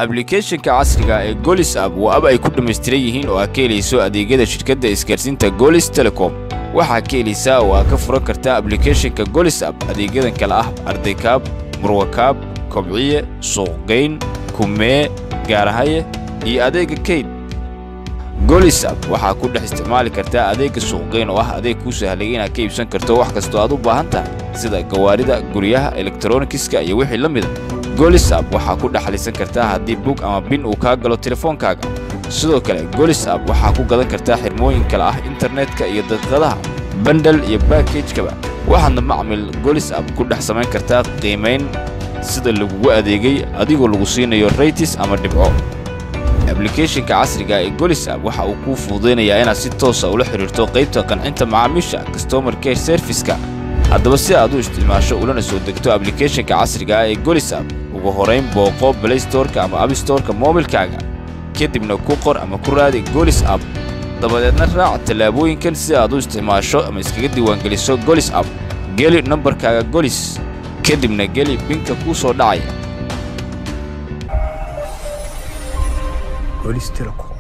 ablicathonka casriga ee golis app waa ab ay ku dhammaystiran yihiin oo aad ka helayso adeegyada shirkadda isgaarsiinta golis telecom waxaa ka helaysaa oo aad ka furan kartaa ablicathonka golis app adeegyadan kale ah ardaykaab murwakaab kobciye suuqgayn kumee gaarahaye iyo adeegga kayd golis app waxaa ku dhex isticmaali kartaa adeegga suuqgayn oo ah adeeg kuu sahlay inaad ka iibsan karto wax kastoo aad u baahan tahay sida gawaarida guryaha elektronikiska iyo wixii la mida golis app waxaa ku dhexlisan kartaa haddii bug ama bin uu kaa galo telefoonkaaga sidoo kale golis app waxaa ku gadan kartaa xirmooyin kale ah internetka iyo daqiiqadaha bandal iyo baakejkaba waxaadna macmil golis app ku dhex samayn kartaa qiimayn sida lagugu adeegay adigoo lagu siinayo raytis ama dhibco ablicathonka casriga ee golis app waxa uu kuu fududaynayaa inaad si toosa ula xidhiirto qaybta qancinta macaamiisha customer care serviska haddaba si aad u isticmaasho ulana soo degto ablicathonka casriga ee golis app ugu horayn booqo blaystoreka ama abstoreka moobilkaaga kadibna ku qor ama ku raadi golis app dabadeedna raac tallaabooyinkan si aad u isticmaasho ama iskaga diiwaangeliso golis app geli nambarkaaga golis kadibna geli binka kuu soo dhacaya golis telecom